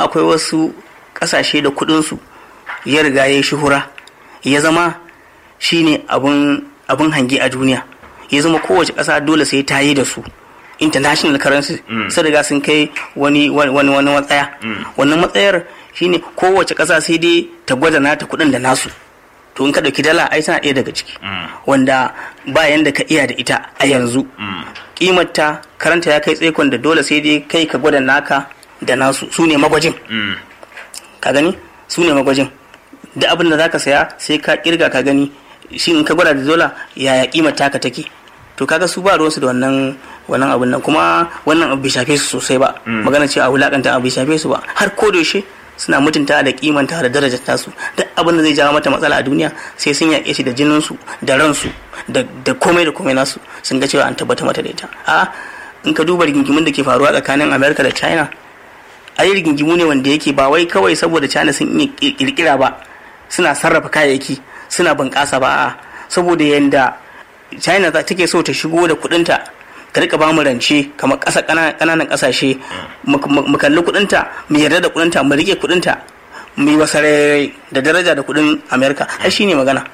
kuma akwai wasu ƙasashe da kuɗinsu ya riga ya yi shuhura ya zama shine abun abun hange a duniya ya zama kowace ƙasa dole sai ta yi da su international currency sun riga sun kai wani wani wani matsaya wannan matsayar shine kowace ƙasa sai dai ta gwada nata kuɗin da nasu to in ka ɗauki dala ai tana ɗaya daga ciki wanda ba yanda ka iya da ita a yanzu kimarta karanta ya kai tsaikon da dole sai dai kai ka gwada naka da nasu su ne magwajin ka gani su ne magwajin da abin da zaka saya sai ka kirga ka gani shi in ka gwada da dola yaya kimar taka take to kaga su ba ruwansu da wannan wannan abin nan kuma wannan abu bai shafe su sosai ba magana ce a wulakanta abu bai shafe su ba har ko da yaushe suna mutunta da kimanta da darajar tasu duk abin da zai jawo mata matsala a duniya sai sun yaƙe shi da jininsu da ransu da komai da komai nasu sun ga cewa an tabbata mata da ita a in ka duba rigingimin da ke faruwa tsakanin america da china ai rigingimu ne wanda yake ba wai kawai saboda china sun iya kirkira ba suna sarrafa kayayyaki suna bunƙasa ba a saboda yanda china take so ta shigo da kuɗinta ta rika ba mu rance kamar ƙasa ƙananan ƙasashe mu kalli kuɗinta mu yarda da kuɗinta mu rike kuɗinta mu yi wasarere da daraja da kuɗin amerika ai shine magana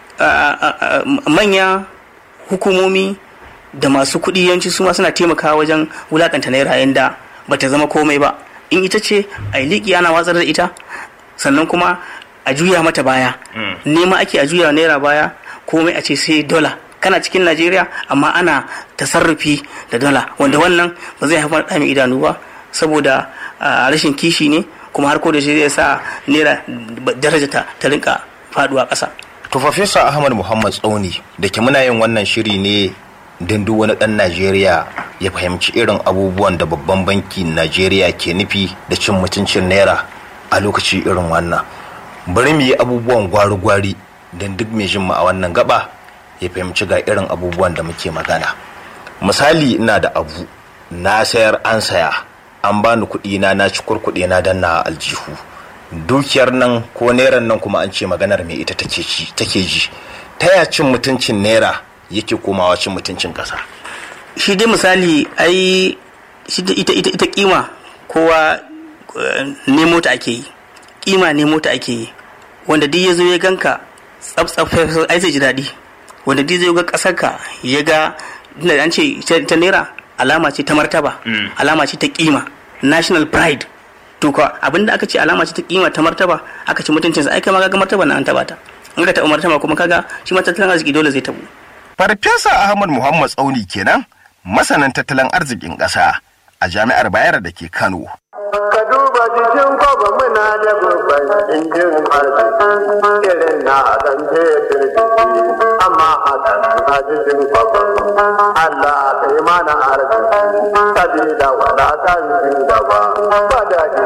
manya hukumomi da masu kuɗi yanci su ma suna taimakawa wajen wulakanta naira yanda ba ta zama komai ba in ita ce a liƙi ana watsar da ita sannan kuma a juya mata baya nema ake a juya naira baya komai a ce sai dola kana cikin najeriya amma ana tasarrufi da dala wanda wannan ba zai haifar da mai idanu ba saboda rashin kishi ne kuma har ko da shi zai sa naira daraja ta rinka faduwa ƙasa. to farfesa ahmad muhammad tsauni da ke muna yin wannan shiri ne don duk wani ɗan najeriya ya fahimci irin abubuwan da babban bankin najeriya ke nufi da cin mutuncin naira a lokaci irin wannan bari mu yi abubuwan gwari-gwari don duk mai jin mu a wannan gaba ya fahimci ga irin abubuwan da muke magana misali ina da abu na sayar an saya an bani kuɗi na na ci kurkuɗe na dan na aljihu dukiyar nan ko neran nan kuma an ce maganar me ita take ci take ji ta ya cin mutuncin naira yake komawa cin mutuncin ƙasa shi dai misali ai shi ita ita ita kima kowa nemo ta ake yi kima nemo ta ake yi wanda duk ya zo ya ganka tsaf tsaf ai zai ji daɗi wanda duk zai ga ƙasar ka ya ga da an ce ta naira alama ce ta martaba alama ce ta kima national pride to ka abinda aka ce alama ce ta kima ta martaba aka ce mutuncin sa ai kai ma ga martaba na an taba ta in ka taɓa martaba kuma kaga shi ma tattalin arziki dole zai tabu farfesa ahmad muhammad tsauni kenan masanin tattalin arzikin ƙasa a jami'ar bayar da ke kano ka duba jikin kwaba muna da babban injin arziki irin na dan fetur amma a a jikin kwaba Allah kai mana arziki sabida wadatan gaba ba daɗi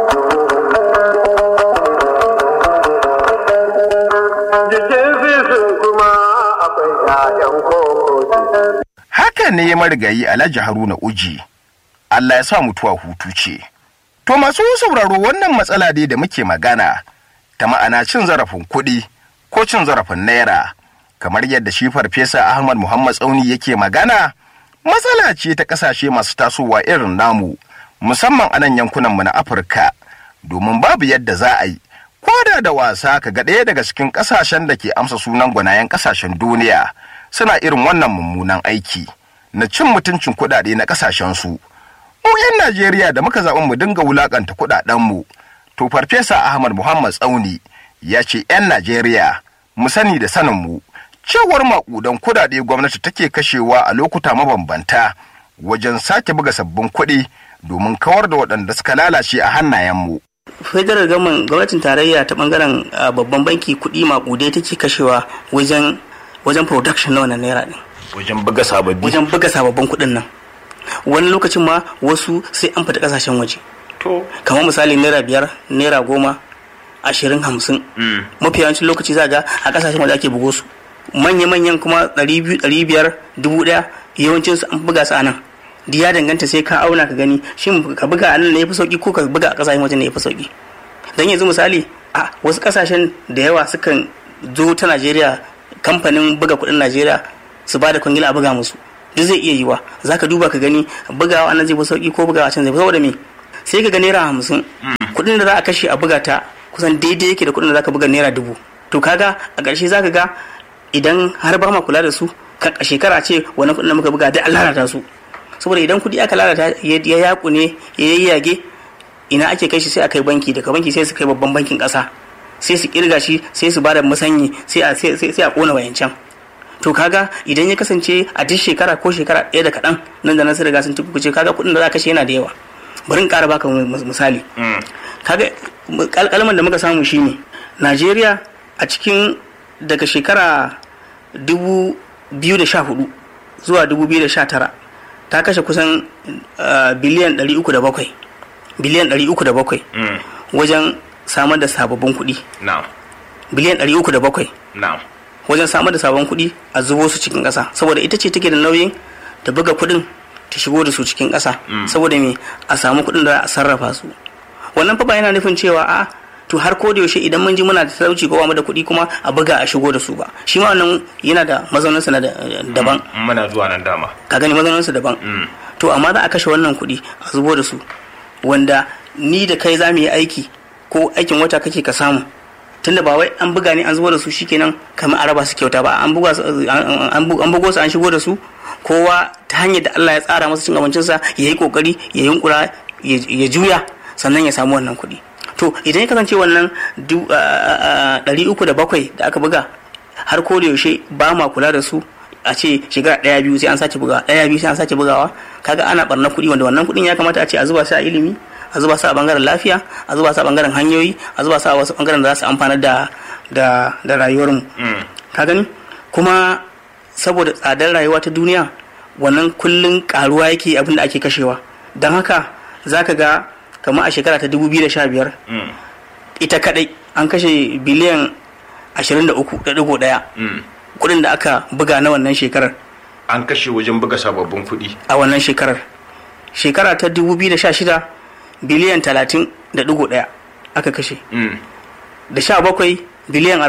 jikin sisin kuma akwai ƴaƴan koko haka ne marigayi alhaji haruna uji Allah ya sa mutuwa hutu ce To masu sauraro wannan matsala dai da muke magana ta ma'ana cin zarafin kuɗi ko cin zarafin naira kamar yadda shi farfesa Ahmad Muhammad Tsauni yake magana matsala ce ta ƙasashe masu tasowa irin namu musamman a nan yankunanmu na Afirka domin babu yadda za a yi ko da da wasa ka ga ɗaya daga cikin ƙasashen da ke amsa sunan gwanayen ƙasashen duniya suna irin wannan mummunan aiki na cin mutuncin kuɗaɗe na ƙasashen su. mu 'yan Najeriya da muka zaɓi mu dinga wulaƙanta kuɗaɗenmu. To Farfesa Ahmad Muhammad Tsauni ya ce 'yan Najeriya mu sani da saninmu cewar maƙudan kuɗaɗe gwamnati take kashewa a lokuta mabambanta wajen sake buga sabbin kuɗi domin kawar da waɗanda suka lalace a hannayenmu. federal government gwamnatin tarayya ta bangaren babban banki kuɗi maƙudai take kashewa wajen wajen production na wannan naira ɗin. Wajen buga sababbi. Wajen buga sababbin kuɗin nan. wani lokacin ma wasu sai an fita kasashen waje to kamar misali naira biyar naira goma ashirin hamsin mafi yawancin lokaci za ga a kasashen waje ake bugo su manya-manyan kuma ɗari biyu ɗari biyar dubu ɗaya yawancin su an buga su a nan da ya danganta sai ka auna ka gani shin ka buga a nan ne ya fi sauki ko ka buga a kasashen waje ne ya fi sauki don yanzu misali a wasu kasashen da yawa sukan zo ta najeriya kamfanin buga kuɗin najeriya su ba da kwangila a buga musu duk zai iya yiwa za ka duba ka gani bugawa nan zai fi sauki ko bugawa can zai fi saboda me sai ka ga naira hamsin kuɗin da za a kashe a buga ta kusan daidai yake da kuɗin da za ka buga naira dubu to kaga a ƙarshe za ka ga idan har ba ma kula da su a shekara ce wani kuɗin da muka buga dai an lalata su saboda idan kuɗi aka lalata ya yaku ne ya yayyage ina ake kai shi sai a kai banki daga banki sai su kai babban bankin ƙasa sai su kirga shi sai su bada musanyi sai a sai a kona wayancan to kaga idan ya kasance a duk shekara ko shekara ɗaya da kaɗan nan da nan sai riga sun tukuce kaga kuɗin da za kashe yana da yawa bari in ƙara baka misali kaga kalkalman da muka samu shine Najeriya a cikin daga shekara dubu biyu da sha hudu zuwa dubu biyu da sha tara ta kashe kusan biliyan ɗari uku da bakwai biliyan ɗari uku da bakwai wajen samar da sababbin kuɗi biliyan ɗari uku da bakwai wajen samar da sabon kuɗi a zubo su cikin ƙasa saboda ita ce take da nauyin ta buga kuɗin ta shigo da su cikin ƙasa saboda me a samu kuɗin da a sarrafa su wannan fa ba yana nufin cewa a to har ko da yaushe idan mun ji muna da talauci ko mu da kuɗi kuma a buga a shigo da su ba shi ma wannan yana da mazauninsa na daban muna zuwa nan dama ka gani mazauninsa daban to amma za a kashe wannan kuɗi a zubo da su wanda ni da kai za mu yi aiki ko aikin wata kake ka samu tunda ba wai an buga ne an zubo da su shikenan kamar araba su kyauta ba an buga an bugo su an shigo da su kowa ta hanyar da Allah ya tsara masa cin abincinsa ya yi kokari ya yunkura ya juya sannan ya samu wannan kuɗi to idan ya kasance wannan ɗari uku da bakwai da aka buga har ko da yaushe ba ma kula da su a ce shekara ɗaya biyu sai an sace bugawa ɗaya biyu sai an sace bugawa kaga ana barna kuɗi wanda wannan kuɗin ya kamata a ce a zuba su a ilimi a zuba su a bangaren lafiya a zuba su a bangaren hanyoyi a zuba su a wasu bangaren da za su amfana da da da rayuwar mu ka gani kuma saboda tsadar rayuwa ta duniya wannan kullun karuwa yake abin da ake kashewa don haka zaka ga kamar a shekara ta 2015 ita kadai an kashe biliyan 23.1 kudin da aka buga na wannan shekarar an kashe wajen buga sababbin kuɗi a wannan shekarar shekara ta 2016 biliyan 30.1 aka kashe da 17 biliyan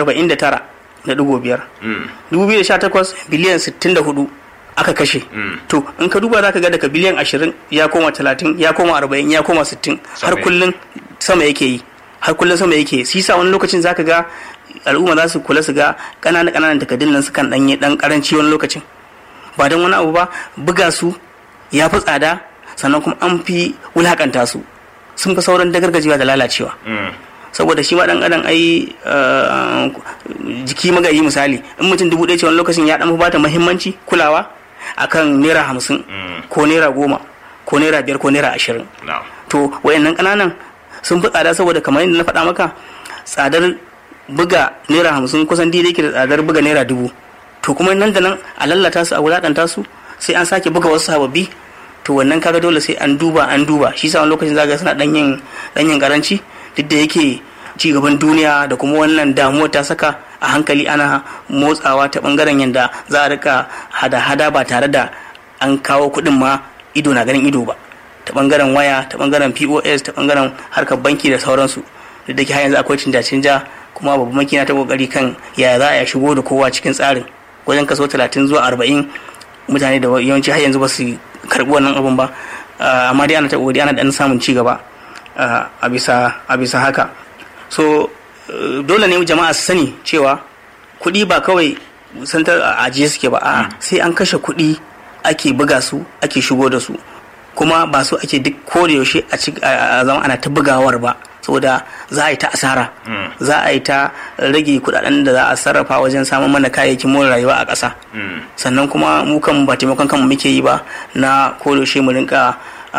49.5 2018 biliyan 64 aka kashe to in ka duba za ka ga daga biliyan 20 ya koma 30 ya koma 40 ya koma 60 har kullum sama yake yi har kullum sama yake sisa wani lokacin za ka ga al'umma za su kula su ga ƙananan ƙananan takardun nan sukan ɗanye ɗan ƙaranci wani lokacin ba don wani abu ba buga su ya fi tsada sannan kuma an fi wulakanta su sun fi sauran dagargajewa da lalacewa saboda shi ma dan adam ai jiki magayi misali in mutum dubu ɗaya ce wani lokacin ya dan bata muhimmanci kulawa akan naira hamsin ko naira goma ko naira biyar ko naira ashirin to wayannan ƙananan sun fi tsada saboda kamar yadda na faɗa maka tsadar buga naira hamsin kusan daidai ke da tsadar buga naira dubu to kuma nan da nan a lallata su a wulaƙanta su sai an sake buga wasu sababbi to wannan kaga dole sai an duba an duba shi sa wani lokacin zaga suna ɗanyen ɗanyen karanci duk da yake ci gaban duniya da kuma wannan damuwa ta saka a hankali ana motsawa ta bangaren yadda za a rika hada-hada ba tare da an kawo kuɗin ma ido na ganin ido ba ta bangaren waya ta bangaren pos ta bangaren harkar banki da sauransu duk da ke har yanzu akwai canja-canja kuma babban banki na ta kokari kan yaya za a shigo da kowa cikin tsarin wajen kaso talatin zuwa arba'in mutane da yawanci har yanzu ba su karbi wannan abun ba amma dai ana ta kokari ana dan samun ci gaba a bisa haka so dole ne jama'a su sani cewa kuɗi ba kawai santar a ajiye suke ba a sai an kashe kuɗi ake buga su ake shigo da su kuma ba su ake duk ko da yaushe a zama ana ta bugawar ba saboda za a yi ta asara za a yi ta rage kudaden da za a sarrafa wajen samun mana kayayyakin more rayuwa a ƙasa sannan kuma mu kan ba taimakon kanmu muke yi ba na ko da yaushe mu rinka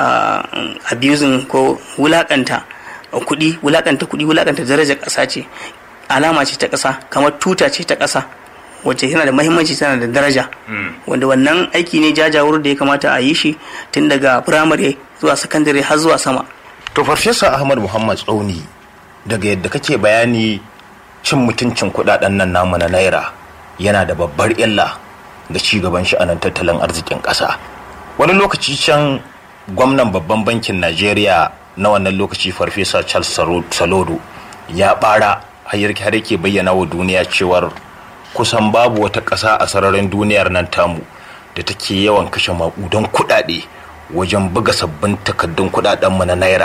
abusing ko wulakanta kuɗi wulakanta kuɗi wulakanta darajar ƙasa ce alama ce ta ƙasa kamar tuta ce ta ƙasa wacce tana da mahimmanci tana da daraja wanda wannan aiki ne jajawur da ya kamata a yi shi tun daga firamare zuwa sakandare har zuwa sama to farfesa ahmad muhammad tsauni daga yadda kake bayani cin mutuncin kudaden nan namu na naira yana da babbar illa ga ci gaban sha'anin tattalin arzikin ƙasa wani lokaci can gwamnan babban bankin najeriya na wannan lokaci farfesa charles salodo ya bara har yake bayyana wa duniya cewar kusan babu wata ƙasa a sararin duniyar nan tamu da take yawan kashe maƙudan kuɗaɗe wajen buga sabbin takaddun kuɗaɗenmu na naira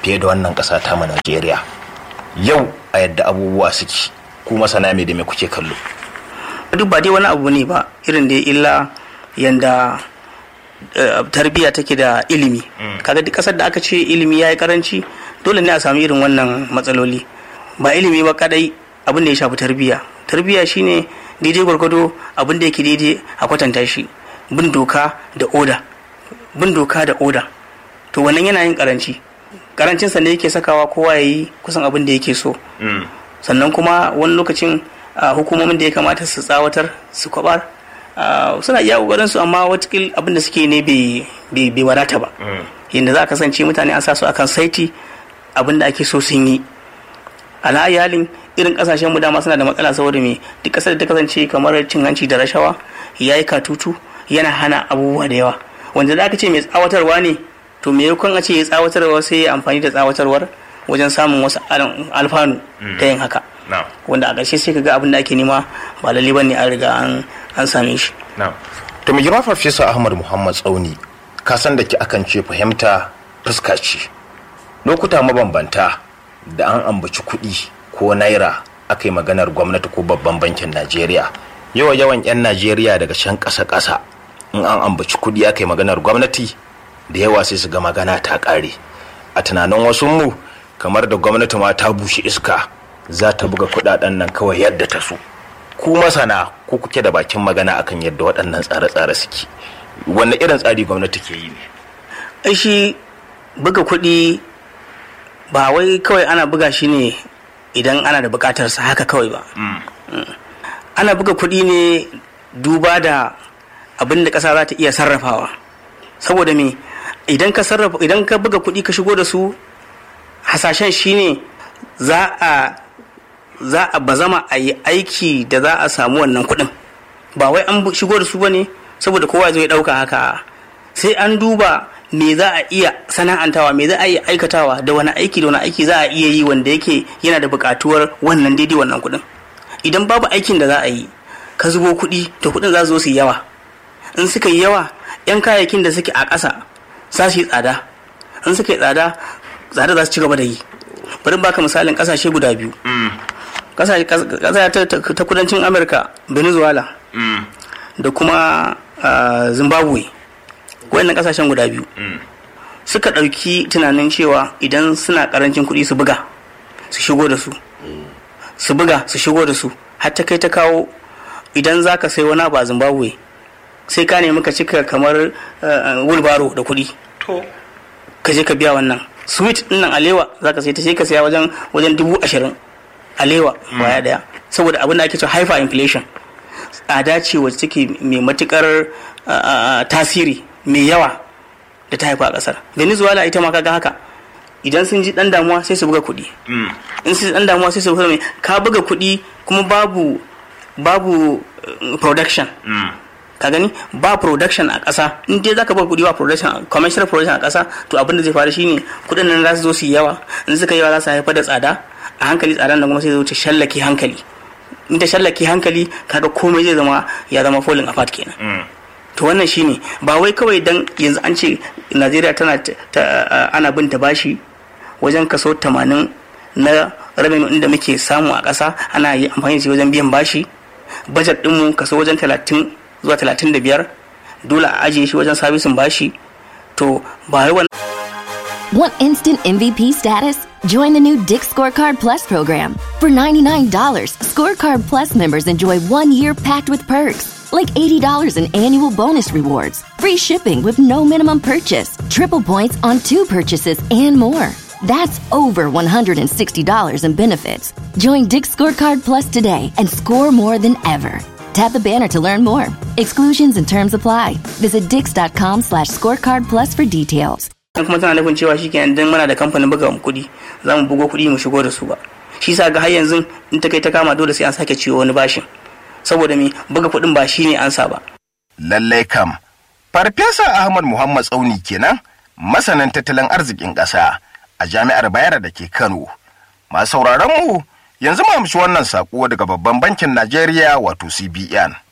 fiye da wannan ƙasa ta mu Najeriya yau a yadda abubuwa suke ku masana me da me kuke kallo duk ba dai wani abu ne ba irin da illa yanda tarbiyya take da ilimi kaga duk kasar da aka ce ilimi ya yi karanci dole ne a samu irin wannan matsaloli ba ilimi ba kadai abin da ya shafi tarbiyya tarbiyya shine daidai gwargwado abin da yake daidai a kwatanta shi bin doka da oda bin doka da oda to wannan yana yin karanci karancinsa ne yake sakawa kowa ya yi kusan abin da yake so sannan kuma wani lokacin hukumomin da ya kamata su tsawatar su kwabar suna iya kokarin su amma watakil abin da suke ne bai wadata ba yadda za a kasance mutane an sa su akan saiti abin da ake so sun yi alhayalin irin kasashen mu dama suna da matsala saboda me duk kasar da ta kasance kamar cin hanci da rashawa ya yi katutu yana hana abubuwa da yawa wanda da aka ce mai tsawatarwa ne to me yakon a ce ya tsawatarwa sai ya amfani da tsawatarwar wajen samun wasu alfanu ta yin haka wanda a ƙarshe sai ka ga abin da ake nema ba lalle bane an riga an same shi to mai girma farfesa ahmad muhammad tsauni ka san da ki akan ce fahimta fuska ce lokuta mabambanta da an ambaci kuɗi ko naira aka yi maganar gwamnati ko babban bankin najeriya yawa yawan 'yan najeriya daga can ƙasa ƙasa in an ambaci kuɗi aka yi maganar gwamnati da yawa sai su ga magana ta ƙare a tunanin wasu mu kamar da gwamnati ma ta bushe iska za ta buga kuɗaɗen nan kawai yadda ta so ku masana ku kuke da bakin magana akan yadda waɗannan tsare-tsare suke wanne irin tsari gwamnati ke yi ne shi buga kuɗi ba wai kawai ana buga shi ne idan ana da buƙatarsa haka kawai ba ana buga kuɗi ne duba da abin da ƙasa za ta iya sarrafawa saboda me idan ka sarrafa idan ka buga kuɗi ka shigo da su hasashen shine za a za a bazama a yi aiki da za a samu wannan kuɗin ba wai an shigo da su ba ne saboda kowa zai ɗauka haka sai an duba me za a iya sana'antawa me za a iya aikatawa da wani aiki da wani aiki za a iya yi wanda yake yana da buƙatuwar wannan daidai wannan kuɗin idan babu aikin da za a yi ka zubo kuɗi to kuɗin za su zo su yi yawa in suka yi yawa 'yan kayayyakin da suke a ƙasa za su yi tsada in suka yi tsada tsada za su ci gaba da yi bari baka misalin ƙasashe guda biyu ƙasa ta kudancin amurka venezuela da kuma zimbabwe wayannan ƙasashen guda biyu suka ɗauki tunanin cewa idan suna ƙarancin kuɗi su buga su shigo da su su buga su shigo da su har ta kai ta kawo idan za ka sai wani abu a zimbabwe sai ka nemi ka cika kamar wulbaro da kuɗi ka je ka biya wannan sweet din nan alewa za ka sai ta sai ka saya wajen wajen dubu ashirin alewa baya daya saboda abin da ake cewa hyper inflation tsada ce wacce take mai matukar tasiri mai yawa da ta haifa a kasar venezuela ita ma kaga haka idan sun ji dan damuwa sai su buga kuɗi in sun dan damuwa sai su buga mai ka buga kuɗi kuma babu babu production ka gani ba production a ƙasa in dai zaka ba kuɗi ba production commercial production a ƙasa to abin da zai faru shine kuɗin nan za su zo su yi yawa in suka yawa za su haifar da tsada a hankali tsadan nan kuma sai zo ta shallake hankali in ta shallake hankali kaga komai zai zama ya zama falling apart kenan to wannan shine ba wai kawai dan yanzu an ce Najeriya tana ana bin ta bashi wajen kaso 80 na revenue inda muke samu a ƙasa ana yi amfani da shi wajen biyan bashi budget ɗinmu kaso wajen 30 zuwa 35 dole a ajiye shi wajen sabisin bashi to ba wai Want instant MVP status? Join the new Dick Scorecard Plus program. For $99, Scorecard Plus members enjoy one year packed with perks, like $80 in annual bonus rewards, free shipping with no minimum purchase, triple points on two purchases, and more. That's over $160 in benefits. Join Dick Scorecard Plus today and score more than ever. Tap the banner to learn more. Exclusions and terms apply. Visit dix.com slash scorecard plus for details. kuma tana nufin cewa shi kenan dan muna da kamfanin buga kuɗi za mu bugo kuɗi mu shigo da su ba shi sa ga har yanzu in ta kai ta kama dole sai an sake ciwo wani bashin saboda me buga kuɗin ba shi ne ansa ba lallai kam farfesa ahmad muhammad tsauni kenan masanin tattalin arzikin ƙasa a jami'ar bayero da ke kano masu sauraron mu yanzu mu amshi wannan saƙo daga babban bankin najeriya wato cbn